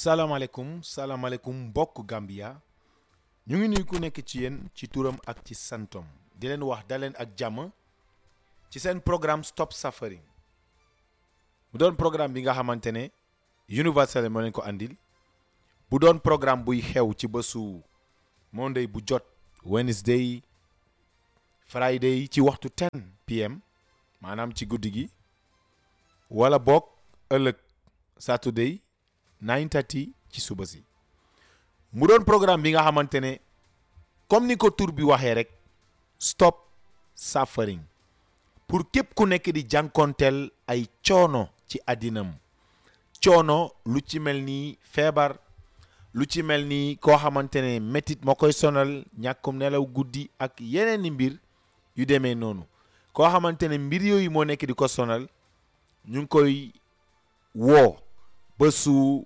salaamaaleykum salaamaaleykum mbokk Gambia ñu ngi nuyu ku nekk ci yéen ci turam ak ci santom di leen wax daleen ak jàmm ci seen programme Stop Suffering mu doon programme bi nga xamante ne Universal moo leen ko andil bu doon programme buy xew ci bésu Monday bu jot Wednesday Friday ci waxtu 10 pm maanaam ci guddi gi wala boog ëllëg Saturday 9:30 ci suba si mu doon programme bi nga xamante ne comme ni ko tur bi waxee rek stop suffering pour képp ku nekk di jànkonteel ay coono ci àddinam coono lu ci mel ni feebar lu ci mel ni koo xamante ne métit moo koy sonal ñàkkum nelaw guddi ak yeneen i mbir yu demee noonu koo xamante ne mbir yooyu moo nekk di ko sonal ñu ngi koy woo ba su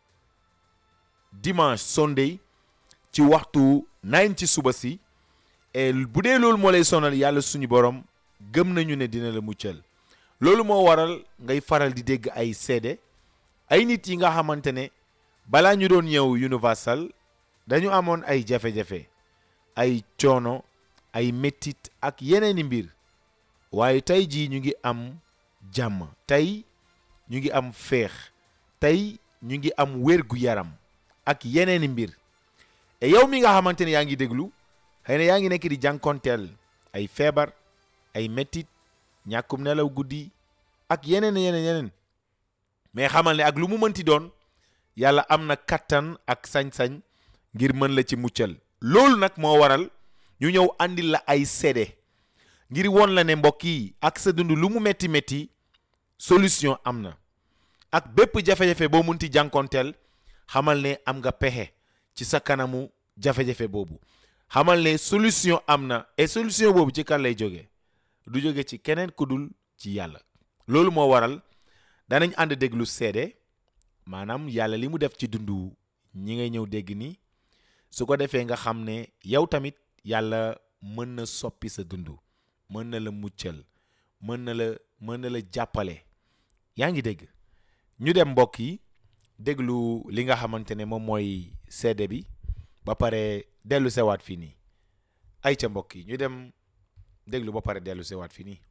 dimanche sunday ci waxtu 9 ci suba si et bu dee loolu moo lay sonal yàlla suñu borom gëm nañu ne dina la muccal loolu moo waral ngay faral di dégg ay seede ay nit yi nga xamante ne balaa ñu doon ñëw universal dañu amoon ay jafe-jafe ay coono ay mettit ak yeneeni mbir waaye tey jii ñu ngi am jàmm tey ñu ngi am féex tey ñu ngi am wér gu yaram ak yeneeni mbir et yow mi nga xamante ne yaa ngi déglu xëy na yaa ngi nekk di jànkonteel ay feebar ay mettit ñàkkum nelaw guddi ak yeneen yeneen yeneen mais xamal ne ak lu mu mënti doon yàlla am na kattan ak sañ-sañ ngir mën la ci muccal loolu nag moo waral ñu ñëw andil la ay seede ngir won la ne mbokk yi ak sa dund lu mu metti metti solution am na ak bépp jafe-jafe boo munti jànkonteel xamal ne am nga pexe ci sa kanamu jafe-jafe boobu xamal ne solution am na et solution boobu ci kan lay jóge du jóge ci keneen ku dul ci yàlla loolu moo waral danañ ànd déglu seede maanaam yàlla li mu def ci dundu ñi ngay ñëw dégg ni su ko defee nga xam ne yow tamit yàlla mën na soppi sa dund mën na la muccal mën na la mën na la jàppale yaa ngi dégg ñu dem mbokk yi déglu li nga xamante ne moom mooy seede bi ba pare dellu sewaat fii nii ay ca mbokk yi ñu dem déglu ba pare dellu sewaat fii nii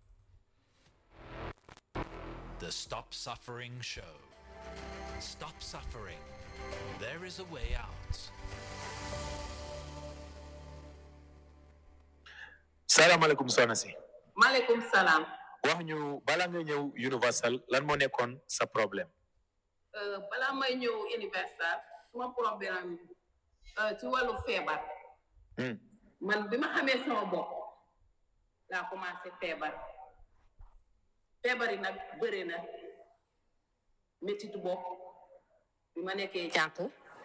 The Stop Suffering Show. Stop suffering. There is a way out. salaamaaleykum soxna si maaleykum salaam wax ñu bala nga ñëw universal lan moo nekkoon sa problème Euh, balaa may ñëw universal suma problème euh, ci wàllu feebar Hmm. man bi ma xamee sama bopp laa commencé feebar feebar yi nag bëri na métitu bopp bi ma nekkee jànq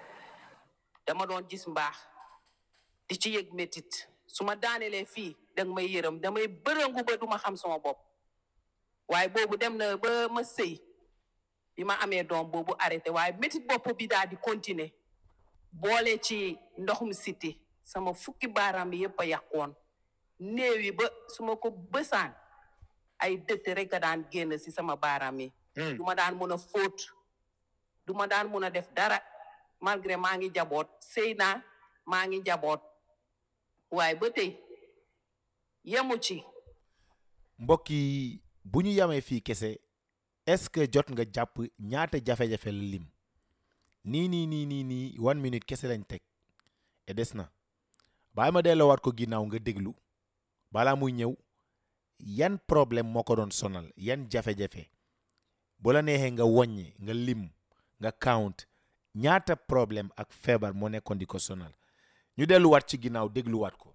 dama doon gis mbaax di ci yëg métit su ma daanelee fii danga may yërëm damay bërëngu ba duma xam sama bopp waaye boobu dem na ba ma sëy bi ma amee doom boobu arrêté waaye métit bopp bi daal di continuer boole ci ndoxum siti sama fukki baaraam yi yëpp a yàqoon néew yi ba su ma ko bësaan ay dëtt rek a daan génn si sama baaraam yi Hmm. du ma daan mun a fóot du ma daan mun a def dara malgré maa ngi jaboot sëy naa maa ngi jaboot waaye ba tey yemu ci mbokk yi bu ñu yamee fii kese est-ce que jot nga jàpp ñaata jafe-jafe la lim nii nii nii nii nii one minute kese lañ teg et des na bàyyi ma delloowaat ko ginnaaw nga déglu balaa muy ñëw yan problème moo ko doon sonal yan jafe-jafe bu la neexee nga wàññi nga lim nga count ñaata problème ak feebar moo nekkoon di ko sonal ñu delluwaat ci ginnaaw dégluwaat ko.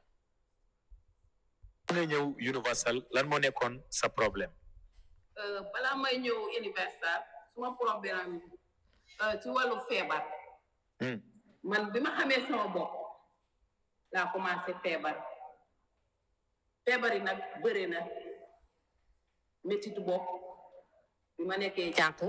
nga ñëw universal lan moo nekkoon sa problème. Euh, balaa may ñëw universal suma problème euh, ci wàllu feebar Hmm. man bi ma xamee sama bopp laa commencé feebar feebar yi nag bëri na métitu bopp bi ma nekkee jànq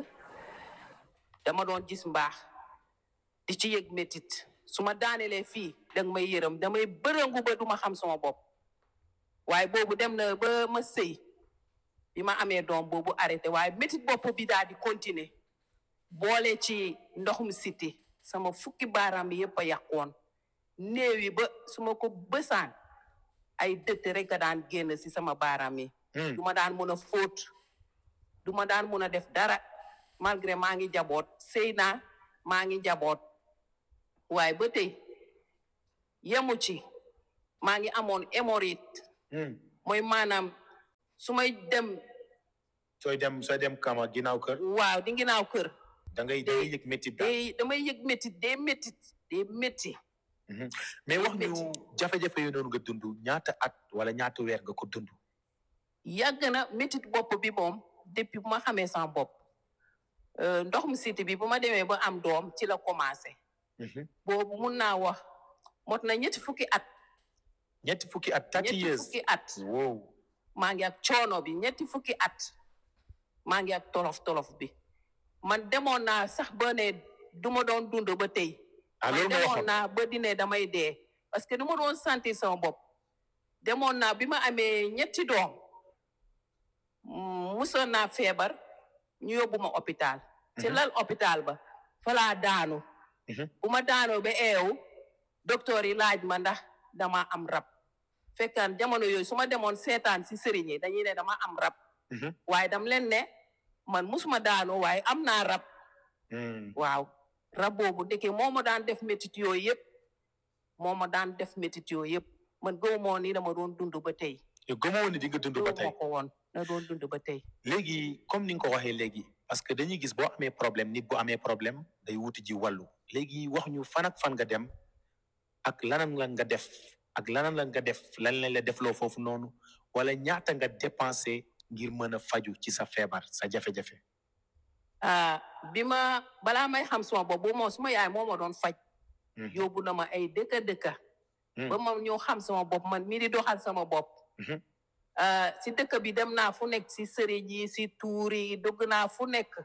dama doon gis mbaax di ci yëg métit su ma daanelee fii danga may yërëm damay bërëngu ba duma xam sama bopp waaye boobu dem na ba ma sëy bi ma amee doom boobu arrêté waaye métit bopp bi daal di continuer boole ci ndoxum siti sama fukki baaraam yi yëpp a yàqoon néew yi ba su ma ko bësaan ay dëtt rek a daan génn si sama baaraam yi Hmm. du ma daan mun a fóot du ma daan mun a def dara malgré maa ngi jaboot sëy naa maa ngi jaboot waaye ba tey yemu ci maa ngi amoon hémorroïde Hmm. mooy maanaam su may dem sooy dem sooy dem kama ginnaaw kër waaw di nginaaw kër da ngay da ngay yëg métti daal day damay yëg métit day métit day métti mais wax ñu métti. jafe-jafe yu noonu nga dund ñaata at wala ñaata weer nga ko dund yàgg na métit bopp bi moom depuis bu ma xamee sama bopp Euh, ndoxum siti bi bu ma demee ba am doom ci la commencé boobu mun naa wax mot na ñetti fukki at ñetti fukki at thirty ñetti years fukki at wow maa ngi ak coono bi ñetti fukki at maa ngi ak tolof tolof bi man demoon naa sax ba ne du ma doon dund ba tey ah man loolu nga demoon waxoon naa ba dine damay dee parce que du ma doon sentir sama bopp demoon naa bi ma amee ñetti doom mm, musoon naa feebar ñu yóbbu ma hôpital ci Mhm. lal hôpital ba fa laa daanu Mhm. bu ma daanoo ba eewu docteur yi laaj ma ndax dama am rab fekkaan jamono yooyu su ma demoon seetaan si sëriñ yi dañuy ne dama am rab Mhm. waaye dam leen ne man musuma daanu waaye am naa rab Hmm. waaw rab boobu ndeke moo ma daan def métit yooyu yëpp moo ma daan def métit yooyu yëpp man gëw moo ni dama doon dund ba tey yow gëmoo woon ne di nga dund ba gëw tey ma ko woon na doon dund ba tey léegi comme ni nga ko waxee léegi parce que dañuy gis boo amee problème nit bu amee problème day wuti ji wàllu léegi wax ñu fan ak fan nga dem ak lanan la nga def ak lanan la nga def lan lañ la defloo foofu noonu wala ñaata nga dépensé ngir mën a faju ci sa feebar sa jafe-jafe ah bi ma balaa may xam suma bopp bu moom suma yaay moo ma doon faj Mhm. yóbbu na ma ay dëkka dëkka Mhm. ba ma ñëw xam sama bopp man mii di doxal sama bopp Mhm. ah si dëkk bi dem naa fu nekk si sëriñ yi si tuur yi dugg naa fu nekk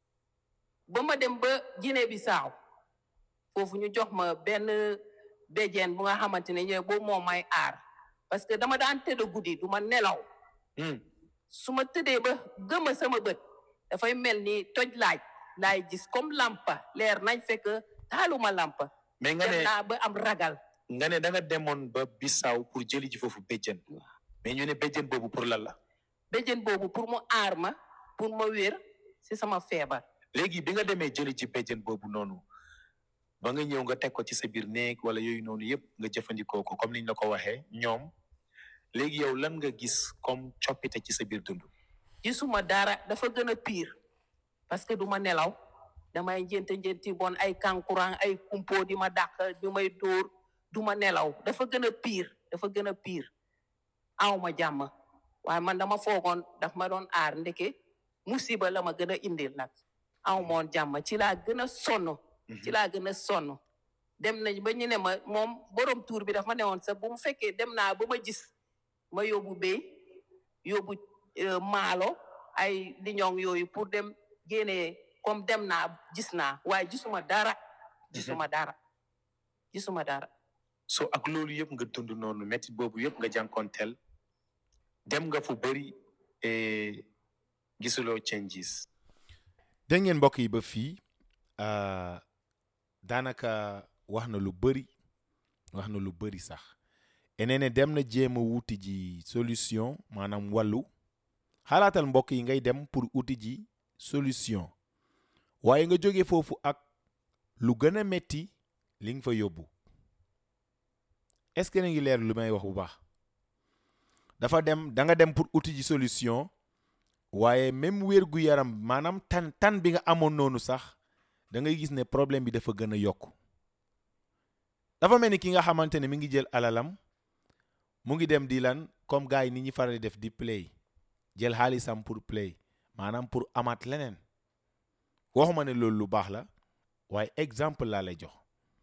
ba ma dem ba Guinée Bissau foofu ñu jox ma benn béjjeen bu nga xamante ne ñooy boobu moo may aar parce que dama daan tëdd guddi du ma nelaw Hmm. su ma tëddee ba gëma sama bët dafay mel ni toj laaj laay gis comme lampa leer nañ fekk taaluma lampa mais nga dem ne naa ba am ragal nga ne da nga demoon ba Bissau pour jëli ji foofu béjjën mais ñu ne béjjën boobu pour lan la béjjén boobu pour mu aar ma pour ma wér si sama feebar léegi bi nga demee jëli ci béjjën boobu noonu ba nga ñëw nga teg ko ci sa biir néeg wala yooyu noonu yëpp nga jëfandikoo ko comme niñ la ko waxee ñoom léegi yow lan nga gis comme coppite ci sa biir dund gisuma dara dafa gën a pire parce que du ma nelaw damay njënte njënti bon ay kankurang ay kumpo di ma dàq di may dóor du ma nelaw dafa gën a pire dafa gën a pire aw ma jàmm waaye man dama foogoon daf ma doon aar ndeke musiba la ma gën a indil nag aw moon jàmm ci laa gën a sonn ci laa gën a sonn dem nañ ba ñu ne ma moom borom tuur bi daf ma newoon sax bu mu fekkee dem naa ba ma gis ma yóbbu béy yóbbu euh, maalo ay liñoŋ yooyu pour dem génnee comme dem naa gis naa waaye gisuma dara gisuma dara gisuma dara so ak loolu yëpp nga dund noonu métti boobu yëpp nga jànkonteel dem nga fu bëri et gisuloo changes dégg ngeen mbokk yi ba fii euh, daanaka wax na lu bëri wax na lu bëri sax enee ne dem na jéem a wuti ji solution maanaam wàllu xalaatal mbokk yi ngay dem pour wuti ji solution waaye nga jóge foofu ak lu gën a metti li nga fa yóbbu est-ce que na ngi leer lu may wax bu baax dafa dem da nga dem pour wuti ji solution waaye même wér gu yaram maanaam tan tan bi nga amoon noonu sax da ngay gis ne problème bi dafa gën a yokk dafa mel ni ki nga xamante ne mi ngi jël alalam mu ngi dem di lan comme gars yi ni ñuy faral di def di play jël xaalisam pour play maanaam pour amaat leneen waxuma ne loolu lu baax la waaye exemple laa lay jox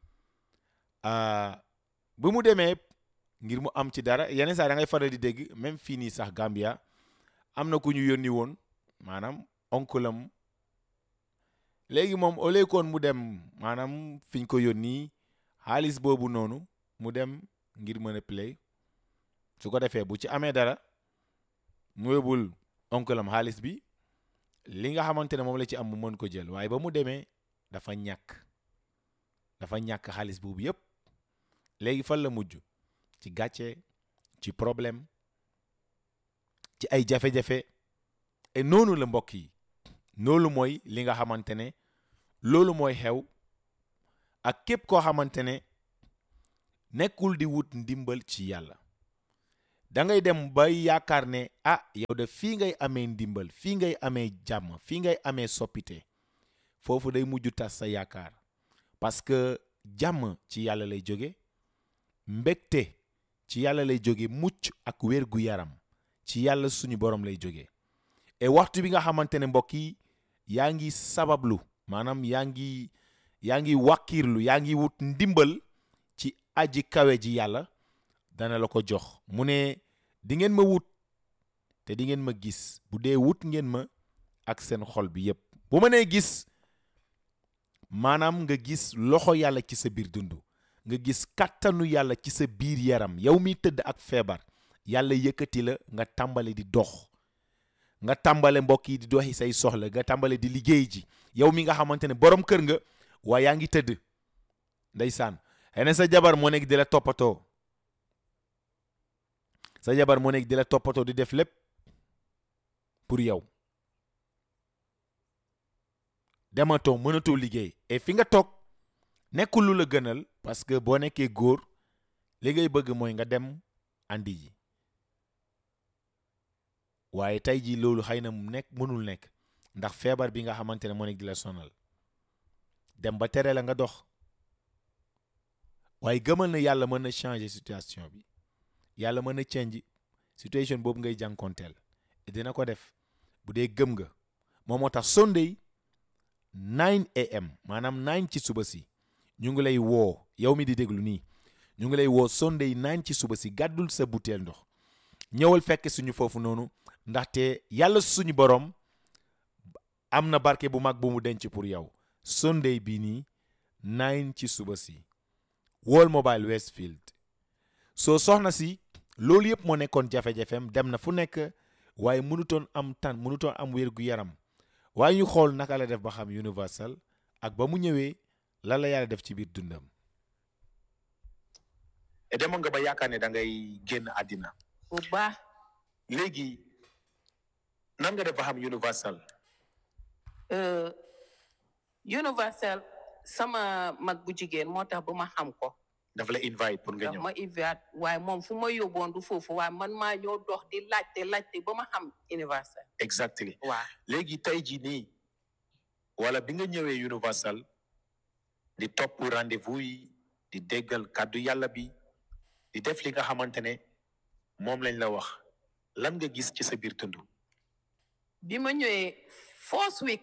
bu mu demee ngir mu am ci dara yeneen saa da ngay faral di dégg même fii nii sax Gambia am na ku ñu yónni woon maanaam oncle am léegi moom au lieu koon mu dem maanaam fi ñu ko yónni xaalis boobu noonu mu dem ngir mën a play su ko defee bu ci amee dara mu yóbbul oncle am xaalis bi li nga xamante ne moom la ci am mu mën ko jël waaye ba mu demee dafa ñàkk dafa ñàkk xaalis boobu yépp léegi fan la mujj ci gàcce ci problème ci ay jafe-jafe et noonu la mbokk yi loolu mooy li nga xamante ne loolu mooy xew ak képp koo xamante ne nekkul di wut ndimbal ci yàlla da ngay dem ba yaakaar ne ah yow de fii ngay amee ndimbal fii ngay amee jàmm fii ngay amee soppite foofu day mujj tas sa yaakaar parce que jàmm ci yàlla lay jóge mbégte ci yàlla lay jóge mucc ak wér gu yaram ci yàlla suñu borom lay jóge et waxtu bi nga xamante ne mbokk yi yaa ngi sabablu maanaam yaa ngi yaa ngi wàkkiirlu yaa ngi wut ndimbal ci aji kawe ji yàlla dana la ko jox mu ne di ngeen ma wut te di ngeen ma gis bu dee wut ngeen ma ak seen xol bi yépp bu ma nee gis maanaam nga gis loxo yàlla ci sa biir dund nga gis kàttanu yàlla ci sa biir yaram yow mi tëdd ak feebar yàlla yëkkati la nga tàmbale di dox nga tàmbale mbokk yi di doxi say soxla nga tàmbale di liggéey ji yow mi nga xamante ne borom kër nga waaye yaa ngi tëdd ndeysaan xëy na sa jabar moo nekk di la toppatoo sa jabar moo nekk di la toppatoo di def lépp pour yow dematoo mënatoo liggéey et fi nga toog nekkul lu la gënal parce que boo nekkee góor li ngay bëgg mooy nga dem andi ji waaye tey jii loolu xëy na mu nekk mënul nekk ndax feebar bi nga xamante ne moo nekk di la sonal dem ba tere la nga dox waaye gëmal na yàlla mën na changer situation bi yàlla mën na change situation boobu ngay jànkonteel dina ko def bu dee gëm nga moom moo tax Sunday 9 am maanaam 9 ci suba si ñu ngi lay woo yow mi di déglu nii ñu ngi lay woo Sunday 9 ci suba si gàddul sa butéel ndox ñëwal fekk suñu foofu noonu ndaxte yàlla suñu borom am na barke bu mag bu mu denc pour yow Sunday bii nii 9 ci suba si World Mobile Westfield soo soxna si loolu yëpp moo nekkoon jafe-jafem dem na fu nekk waaye mënutoon am tan mënutoon am wér gu yaram waaye ñu xool naka la def ba xam universal ak ba mu ñëwee lan la yàlla def ci biir dundam. et demoon nga ba yaakaar ne da ngay génn àddina bu baax léegi nan nga def ba xam universal euh, universel sama mag bu jigéen moo tax ba ma xam ko dafa la invite pour nga ndax ñëw ma invite waaye moom fu ma yóbboon du foofu waaye man maa ñëw dox di laajte laajte ba ma xam universel exactly waaw léegi tey jii nii wala bi nga ñëwee universal di topp rendez-vous yi di déggal kàddu yàlla bi di def li nga xamante ne moom lañ la wax lan nga gis ci sa biir tund bi ma ñëwee first week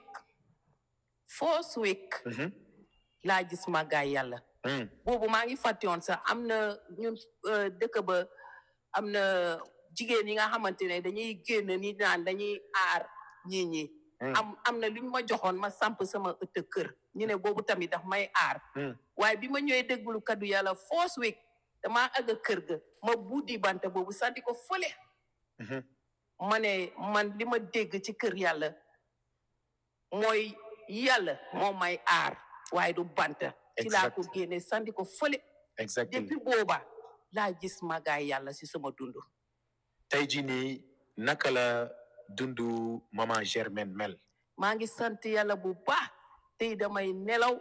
first week laa gis màggaay yàlla Hmm, boobu maa ngi fàtte woon sax am na ñun euh, dëkk ba am na jigéen yi nga xamante ne dañuy génn ni naan dañuy aar ñii ñi hmm, am am na lu ñu ma joxoon ma samp sama ëtt kër ñu ne boobu tamit daf may aar hmm. waaye bi ma ñëwee déglu kaddu yàlla first week damaa àgg kër ga ma buddi bant boobu sànni ko fële Mhm. ma ne man li ma dégg ci kër yàlla mooy yàlla moo may aar waaye du bant ci laa ko Exact. génne sànni ko fële exactly depuis booba laa gis magaay yàlla si sama dund tey jii nii naka la dundu maman Germaine mel maa ngi sant yàlla bu baax tey damay nelaw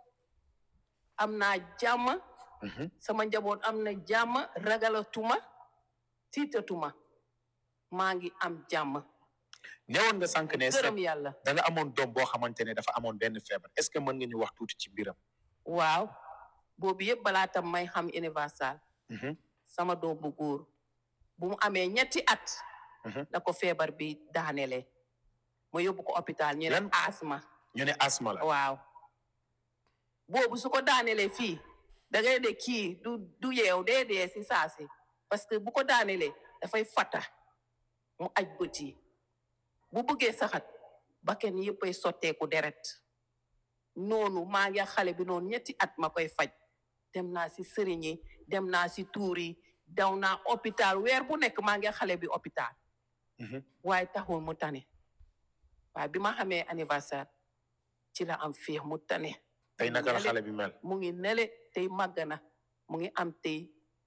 am naa jàmm Mhm. sama njaboot am na jàmm ragalatuma tiitatuma maa ngi am jàmm newoon nga sànq ne sa gërëm yàlla da nga amoon doom boo xamante ne dafa amoon benn feebar est-ce que mën nga ñu wax tuuti ci mbiram waaw boobu yëpp balaa tam may xam universal Mhm. sama doom bu góor bu mu amee ñetti at Mhm. la ko feebar bi daanele ma yóbbu ko hôpital ñu ne Lan- asma ñu ne asma la waaw boobu su ko daanelee fii da ngay de kii du du yeew dee dee si saasi parce que bu ko daanelee dafay fata mu aj bët yi bu bëggee saxat bakken yëppay sotteeku deret noonu maa ngi ak xale bi noonu ñetti at ma koy faj dem naa si sëriñ yi dem naa si tuur yi daw naa hôpital weer bu nekk maa ngi ak xale bi hôpital Mhm. waaye taxul mu tane waaye bi ma xamee anniversaire ci la am féex mu tane tey naka la Nele- xale bi mel mu ngi nele tey màgg na mu ngi am tey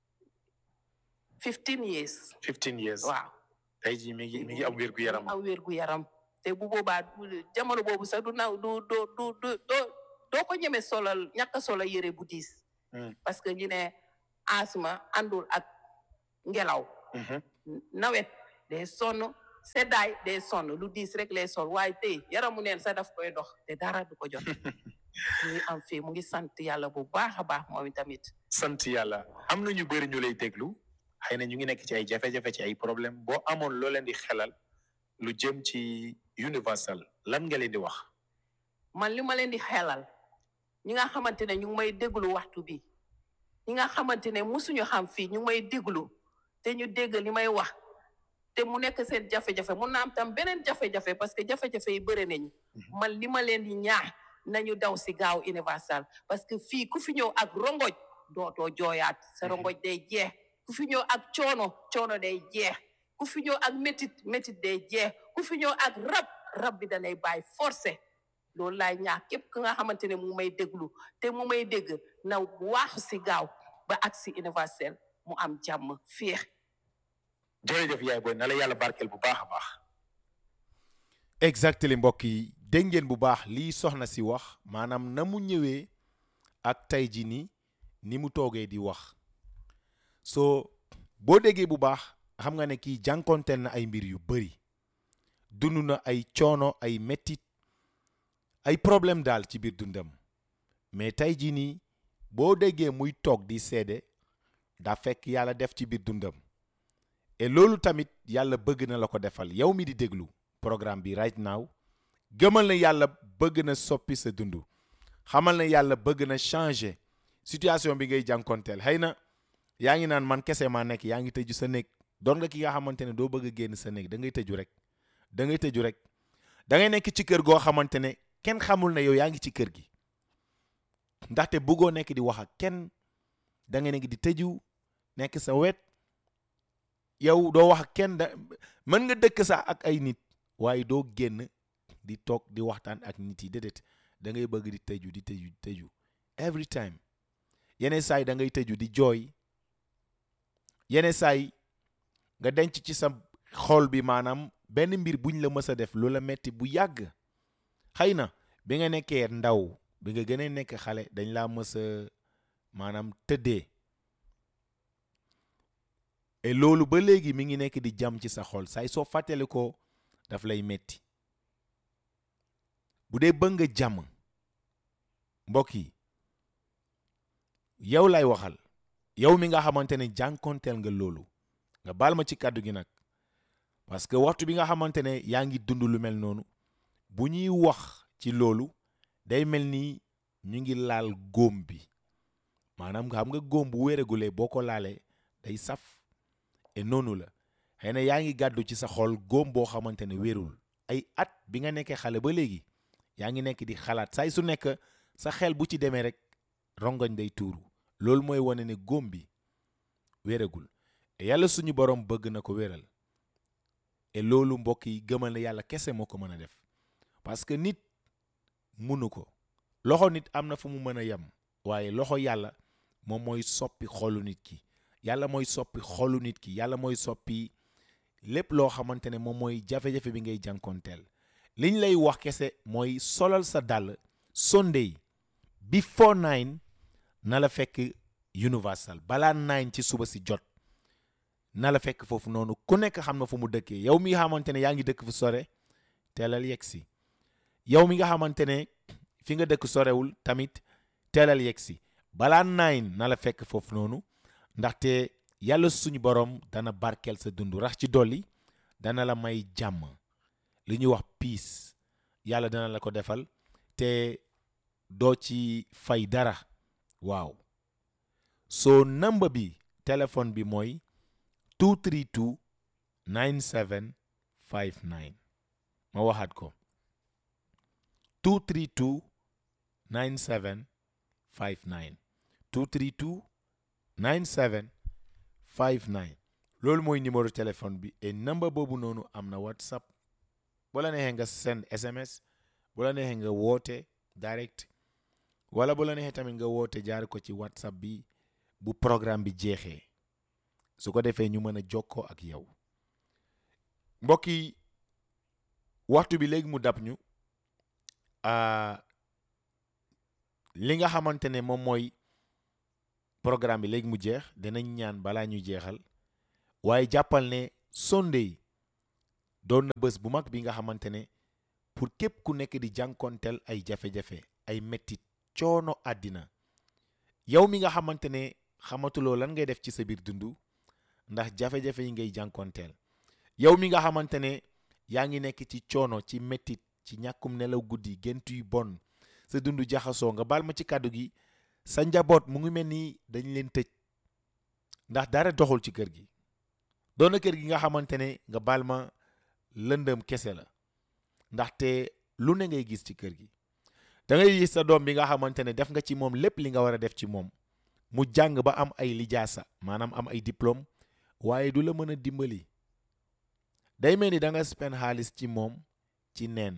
fifteen years 15 years waaw tey jii mi ngi mi ngi am wér gu yaram am wér gu yaram te bu boobaa du- jamono boobu sax du naw du du du du doo doo ko ñeme solal ñàkk a solal yére bu diis Hmm. parce que ñu ne asma àndul ak ngelaw Mhm. nawet day sonn seddaay day sonn lu diis rek lay sol waaye tey yaramu neen sax daf koy dox te dara du ko jot mu ngi am fii mu ngi sant yàlla bu baax a baax moom tamit sant yàlla am na ñu bëri ñu lay déglu xëy na ñu ngi nekk ci ay jafe-jafe ci ay problème boo amoon loo leen di xelal lu jëm ci universal lan nga leen di wax man li ma leen di xelal ñi nga xamante ne ñu ngi may déglu waxtu bi ñi nga xamante ne musuñu xam fii ñu ngi may déglu te ñu dégg li may wax te mu nekk seen jafe-jafe mun na am tam beneen jafe-jafe parce que jafe-jafe yi bëri nañu man li ma leen di ñaax nañu daw si gaaw universal parce que fii ku fi ñëw ak rongoj dootoo jooyaat sa rongoj day jeex ku fi ñëw ak coono coono day jeex ku fi ñëw ak métit métit day jeex ku fi ñëw ak rab rab bi danay bàyyi forcé loolu laay ñaax képp ku nga xamante ne mu may déglu te mu may dégg na waaxu si gaaw ba ak si universel mu am jàmm féex jërëjëf yaay booy na la yàlla barkeel bu baax a baax exactement mbokk yi dégg ngeen bu baax lii soxna si wax maanaam na mu ñëwee ak tey ji ni ni mu toogee di wax soo boo déggee bu baax xam nga ne kii jànkonteel na ay mbir yu bëri dund na ay coono ay mettit ay problème daal ci biir dundam mais tey ji nii boo déggee muy toog di seede daa fekk yàlla def ci biir dundam et loolu tamit yàlla bëgg na la ko defal yow mi di déglu programme bi right now gëmal na yàlla bëgg na soppi sa dund xamal na yàlla bëgg na changer situation bi ngay jànkonteel xëy na yaa ngi naan man kese maa nekk yaa ngi tëju sa néeg doon nga ki nga xamante ne doo bëgg a génn sa néeg da ngay tëju rek da ngay tëju rek da ngay nekk ci kër goo xamante ne kenn xamul ne yow yaa ngi ci kër gi ndaxte bëggoo nekk di wax ak kenn da ngay nekk di tëju nekk sa wet yow doo wax ak kenn da mën nga dëkk sax ak ay nit waaye doo génn di toog di waxtaan ak nit yi déedéet da ngay bëgg di tëju di tëju di tëju every time yeneen saa yi da ngay tëju di jooy yeneen saa yi nga denc ci sa xol bi maanaam benn mbir buñ la mës a def lu la metti bu yàgg xëy na bi nga nekkee ndaw bi nga gën a nekk xale dañ laa mës a maanaam tëddee et loolu ba léegi mi ngi nekk di jam ci sa xol saay soo fàttali ko daf lay metti bu dee bëgg nga jàmm mbokk yi yow lay waxal yow mi nga xamante ne jànkonteel nga loolu nga baal ma ci kàddu gi nag parce que waxtu bi nga xamante ne yaa ngi dund lu mel noonu bu ñuy wax ci loolu day mel ni ñu ngi laal góom bi maanaam nga xam nga góom bu wéeregulee boo ko laalee day saf et noonu la xëy na yaa ngi gàddu ci sa xol góom boo xamante ne wérul ay at bi nga nekkee xale ba léegi yaa ngi nekk di xalaat saay su nekk sa xel bu ci demee rek rongoñ day tuuru loolu mooy wane ne góom bi wéragul et yàlla suñu borom bëgg na ko wéral et loolu mbokk yi gëmal na yàlla kese moo ko mën a def parce que nit munu ko loxo nit am na fu mu mën a yem waaye loxo yàlla moom mooy soppi xolu nit ki yàlla mooy soppi xolu nit ki yàlla mooy soppi lépp loo xamante ne moom mooy jafe-jafe bi ngay jànkonteel liñ lay wax kese mooy solal sa dàll Sunday before nine na la fekk universal balaa nine ci suba si jot na la fekk foofu noonu ku nekk xam na fu mu dëkkee yow mi nga xamante ne yaa ngi dëkk fu sore teelal yegg si yow mi nga xamante ne fi nga dëkk sorewul tamit teelal yegg si balaa nine na la fekk foofu noonu ndaxte yàlla suñu borom dana barkeel sa dund rax ci dolli dana la may jàmm li ñuy wax peace yàlla dana la ko defal te doo ci fay dara waaw soo number bi téléphone bi mooy 232 9759 ma waxaat ko 232 9759 232 9759 loolu mooy numéro téléphone bi et number boobu noonu am na whatsapp bu la neexee nga send SMS bu la neexee nga woote direct wala bu la neexee tamit nga woote jaar ko ci WhatsApp bi bu programme bi jeexee su ko defee ñu mën a jokkoo ak yow mbokk yi waxtu bi léegi mu dab ñu ah, li nga xamante ne moom mooy programme bi léegi mu jeex dinañ ñaan balaa ñu jeexal waaye jàppal ne Sunday doon na bés bu mag bi nga xamante ne pour képp ku nekk di jànkonteel ay jafe-jafe ay mettit coono àddina yow mi nga xamante ne xamatuloo lan ngay def ci sa biir dund ndax jafe-jafe yi ngay jànkonteel yow mi nga xamante ne yaa ngi nekk ci coono ci mettit ci ñàkkum nelaw guddi gént yu bon sa dund jaxasoo nga baal ma ci kàddu gi sa njaboot mu ngi mel ni dañ leen tëj ndax dara doxul ci kër gi doon na kër gi nga xamante ne nga baal ma lëndëm kese la ndaxte lu ne ngay gis ci kër gi da ngay gis sa doom bi nga xamante ne def nga ci moom lépp li nga war a def ci moom mu jàng ba am ay lijaasa maanaam am ay diplôme waaye du la mën a dimbali day mel ni da nga spend xaalis ci moom ci neen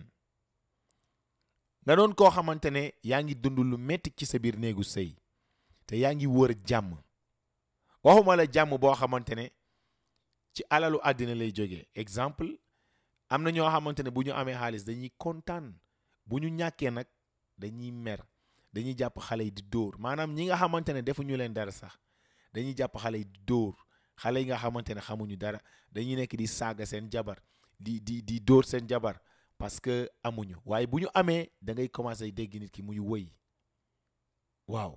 nga doon koo xamante ne yaa ngi dund lu metti ci sa biir néegu sëy te yaa ngi wër jàmm waxuma la jàmm boo xamante ne ci alalu àddina lay jógee exemple am na ñoo xamante ne bu ñu amee xaalis dañuy kontaan bu ñu ñàkkee nag dañuy mer dañuy jàpp xale yi di dóor maanaam ñi nga xamante ne defuñu leen dara sax dañuy jàpp xale yi di dóor xale yi nga xamante ne xamuñu dara dañuy nekk di saaga seen jabar di di di dóor seen jabar parce que amuñu waaye bu ñu amee da ngay commencé dégg nit ki muy wëy waaw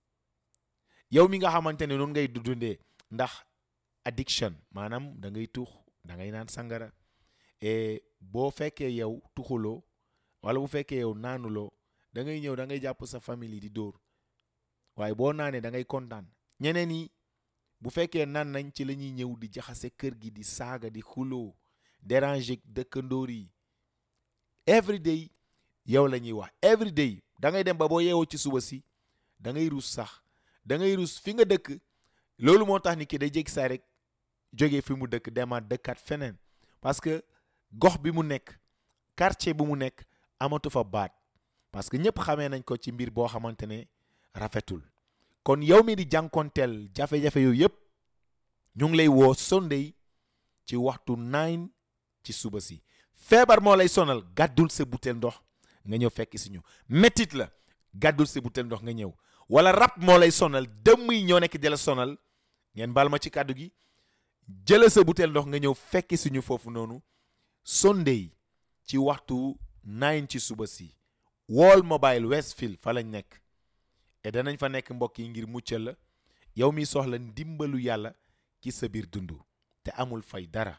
yow mi nga xamante ne noonu ngay dundee ndax addiction maanaam da ngay tux da ngay naan sangara et boo fekkee yow tuxuloo wala bu fekkee yow naanuloo da ngay ñëw da ngay jàpp sa famille di dóor waaye boo naanee da ngay kontaan ñeneen yi bu fekkee naan nañ ci la ñuy ñëw di jaxase kër gi di saaga di xuloo déranger dëkkandoor yi every day yow la ñuy wax every day da ngay dem ba boo yeewoo ci suba si da ngay rus sax da ngay rus fi nga dëkk loolu moo tax ni ki day jéggi saa rek jógee fi mu dëkk demaat dëkkaat feneen parce que gox bi mu nekk quartier bi mu nekk amatu fa baat parce que ñëpp xamee nañ ko ci mbir boo xamante ne rafetul kon yow mi di jànkonteel jafe-jafe yooyu yëpp ñu ngi lay woo Sunday ci waxtu nine ci suba si feebar moo lay sonal gàddul sa butéel ndox nga ñëw fekk si ñu métit la gàddul sa butéel ndox nga ñëw wala rab moo lay sonal dëmm yi ñoo nekk di la sonal ngeen baal ma ci kàddu gi jëla sa butéel ndox nga ñëw fekk si ñu foofu noonu Sunday ci waxtu nine ci suba si Wall Mobile Westfield fa lañ nekk et danañ fa nekk mbokk yi ngir muccal la yow mi soxla ndimbalu yàlla ci sa biir dund te amul fay dara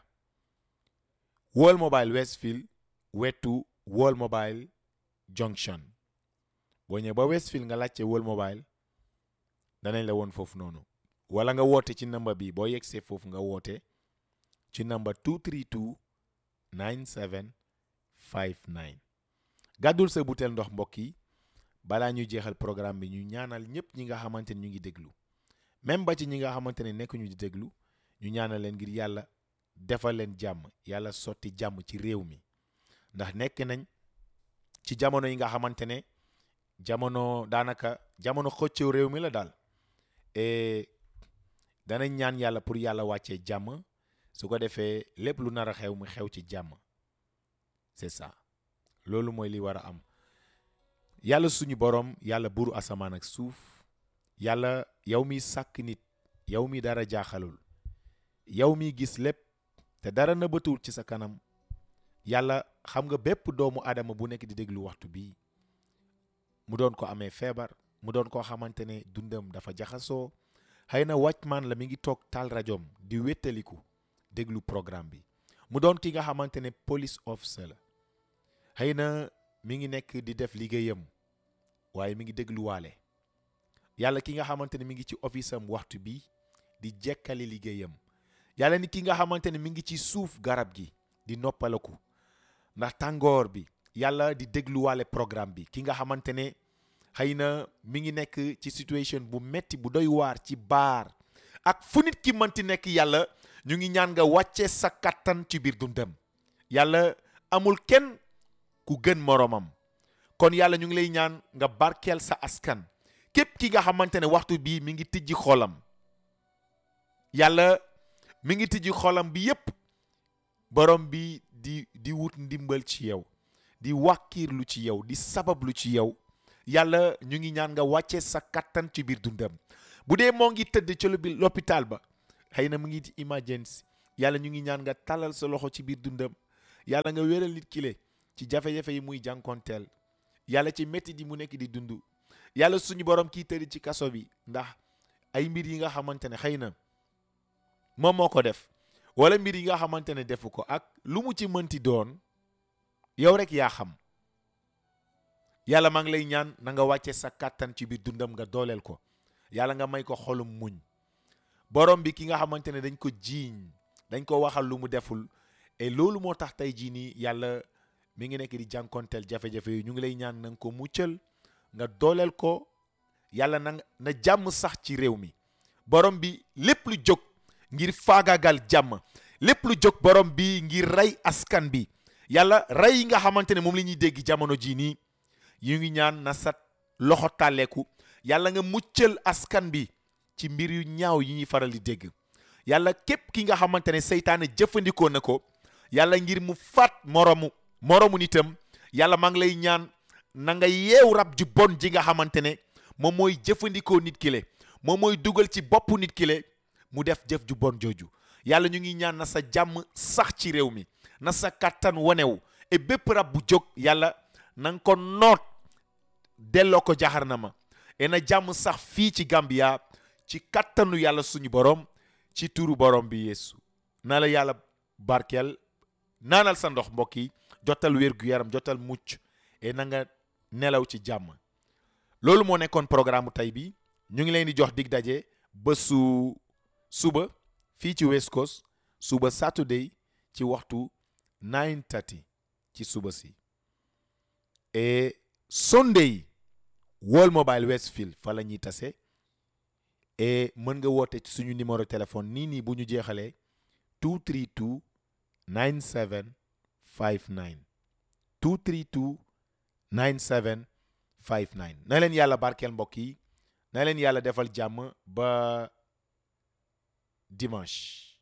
Wall Mobile Westfield wetu Wall Mobile Junction boo ñëwee ba Westfield nga laajte Wall Mobile danañ la woon foofu noonu wala nga woote ci namba bi boo yegsee foofu nga woote ci namba 232 9759 gàddul sa butéel ndox mbokk yi balaa ñuy jeexal programme bi ñu ñaanal ñëpp ñi nga xamante ne ñu ngi déglu même ba ci ñi nga xamante ne nekkuñu di déglu ñu ñaanal leen ngir yàlla defal leen jàmm yàlla sotti jàmm ci réew mi ndax nekk nañ ci jamono yi nga xamante ne jamono daanaka jamono xëccëw réew mi la daal et danañ ñaan yàlla pour yàlla wàccee jàmm su ko defee lépp lu nar a xew mu xew ci jàmm c'est ça loolu mooy li war a am yàlla suñu boroom yàlla buuru asamaan ak suuf yàlla yow mi sàkk nit yow mi dara jaaxalul yow mi gis lépp te dara nëbbatuwul ci sa kanam yàlla xam nga bépp doomu aadama bu nekk di déglu waxtu bii mu doon ko amee feebar mu doon koo xamante ne dundam dafa jaxasoo xëy na wàccmaan la mi ngi toog taal rajoom di wéttaliku déglu programme bi mu doon ki nga xamante ne police officer la xëy na mi ngi nekk di def liggéeyam waaye mi ngi dégluwaale yàlla ki nga xamante ne mi ngi ci office am waxtu bi di jekkali liggéeyam yàlla ni ki nga xamante ne mi ngi ci suuf garab gi di noppalaku ndax tàngoor bi yàlla di dégluwaale programme bi ki nga xamante ne xëy na mi ngi nekk ci situation bu metti bu doy waar ci baar ak fu nit ki mënti nekk yàlla ñu ngi ñaan nga wàcce sa kattan ci biir dundam yàlla amul kenn ku gën moroomam kon yàlla ñu ngi lay ñaan nga barkeel sa askan képp ki nga xamante ne waxtu bii mi ngi tijji xolam yàlla mi ngi tijji xolam bi yépp borom bi di di wut ndimbal ci yow di wàkkiirlu ci yow di sabablu ci yow yàlla ñu ngi ñaan nga wàcce sa kattan ci biir dundam bu dee moo ngi tëdd ci lopi l'hôpital ba xëy na mu ngi ci emergency yàlla ñu ngi ñaan nga talal sa loxo ci biir dundam yàlla nga wéral nit kile ci jafe-jafe yi muy jànkonteel yàlla ci métti di mu nekk di dund yàlla suñu borom kii tëdd ci kaso bi ndax ay mbir yi nga xamante ne xëy na moom moo ko def wala mbir yi nga xamante ne defu ko ak lu mu ci mënti doon yow rek yaa xam yàlla maa ngi lay ñaan na nga wàcce sa kàttan ci biir dundam nga dooleel ko yàlla nga may ko xolum muñ borom bi ki nga xamante ne dañ ko jiiñ dañ ko waxal lu mu deful et loolu moo tax tey jii nii yàlla mi ngi nekk di jànkonteel jafe-jafe yi ñu ngi lay ñaan na nga ko muccal nga dooleel ko yàlla na na jàmm sax ci réew mi borom bi lépp lu jóg ngir faagaagal jàmm lépp lu jóg borom bi ngir rey askan bi yàlla rey yi nga xamante ne moom la ñuy dégg jamono jii nii yu ngi ñaan na sa loxo tàlleeku yàlla nga muccal askan bi ci mbir yu ñaaw yi ñuy faral di dégg yàlla képp ki nga xamante ne seytaane jëfandikoo na ko yàlla ngir mu faat moromu moromu nitam yàlla maa ngi lay ñaan na nga yeew rab ju bon ji nga xamante ne moom mooy jëfandikoo nit ki le moom mooy dugal ci boppu nit ki le mu def jëf ju bon jooju yàlla ñu ngi ñaan na sa jàmm sax ci réew mi na sa kàttan wanew et bépp rab bu jóg yàlla na nga ko noot delloo ko jaxarnama et na jàmm sax fii ci Gambia ci kàttanu yàlla suñu borom ci turu borom bi yeesu na la yàlla barkeel naanal sa ndox mbokk yi jotal wér gu yaram jotal mucc et na nga nelaw ci jàmm loolu moo nekkoon programme tey bi ñu ngi leen di jox dig daje bésu suba fii ci West Coast suba Saturday ci waxtu 9:30 ci suba si et Sunday World Mobile Westfield fa la ñuy tase et mën nga woote ci suñu numéro téléphone nii nii bu ñu jeexalee 232 9759 232 9759 na leen yàlla barkeel mbokk yi na leen yàlla defal jàmm ba dimanche